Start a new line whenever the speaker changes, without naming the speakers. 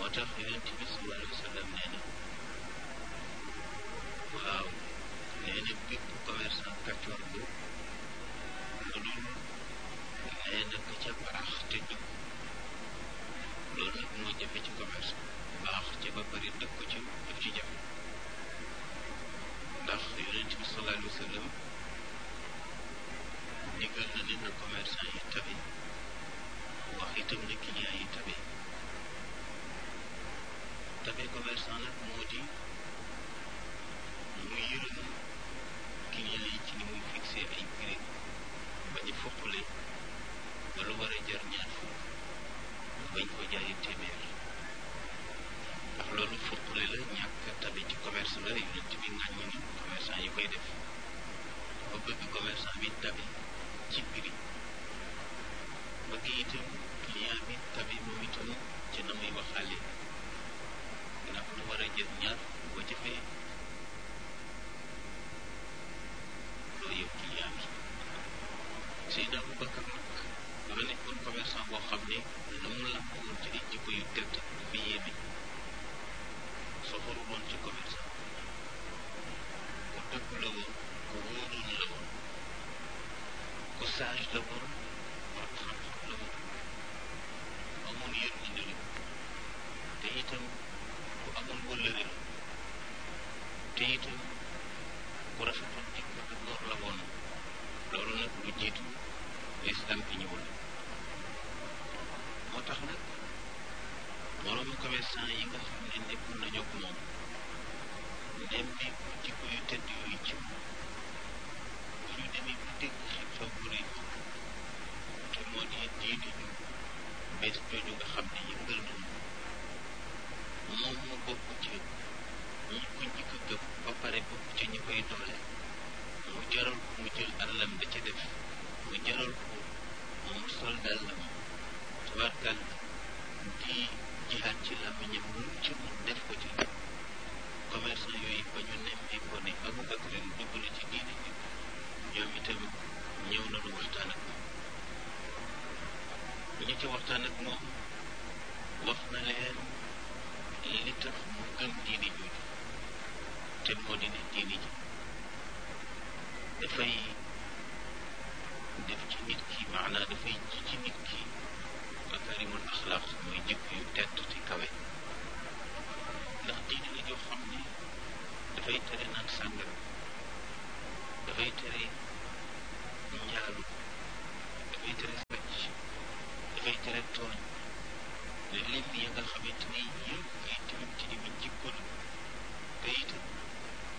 tax yonent bi sallallahu alayhi wa sallam nee na waaw nee na bépp commerçant kàccoor bu lu dul nee na ka ca baax te dëgg loolu nag moo jafe ci commerce baax ca ba bari dëgg ko ci daf ci jafe ndax yonent bi sallallahu alayhi wa sallam digal na ne na commerçant yi tabe wax itam ne client yi tabe tabe commerçant nag moo di mu yërëm client yi ci ni muy fixé ay prix bañ a foppale ba lu war a jar ñaar fukk bañ ko jaayee téeméer ndax loolu foppale la ñàkk tabe ci commerce la yonent bi ŋàññi ni commerçant yi koy def ba bëgg commerçant bi tabe ci prix bëgg itam client bi tabe moom itam ci na muy waxaale ndax lu war a jël ñaar boo jëfee loo yow client bi Seydina Aboubacar nag dafa nekkoon commerçant boo xam ne na mu làmp woon ci ay jikko yu tedd dafa yéeme soxoru woon ci commerçant ku dëgg la woon ku wóoroon la woon ku sage la woon borom xam-xam la woon amoon yërmande la te itam ku amoon wëllëre la te itam ku rafetoon jikko ak góor la woon loolu nag lu jiitu lislam bi ñëwul moo tax nag moroomu commerçant yi nga xam ne nekkul nañu ak moom nemmeeku jikko yu tedd yooyu ci moom bu ñu demee bu dégg xew-xew bu rëy te moo di diine ñu bees jooju nga xam ne yëngal nañu moom mu bokk ci ñi ko njëkk a gëm ba pare bokk ci ñi koy doole mu jaral ko mu jël alalam da ca def mu jaral ko mu sol dàllam tubaarkal di jihaat ci làmmiñam lu ci mun def ko ci commerçant yooyu ba ñu nemmee ko ne Aboubacar dugg na ci diine ji ñoom itam ñëw na lu waxtaan ak moom ñi ci waxtaan ak moom wax na leen li tax mu gëm diine jooju te moo di ne diine ji dafay def ci nit ki maanaa dafay ji ci nit ki makarimul axlaaq mooy jikko yu tedd te kawe ndax diine la joo xam ne dafay tere naan sàngara dafay tere njaalu dafay tere sàcc dafay tere tooñ lim ya nga xamante ni yëpp ay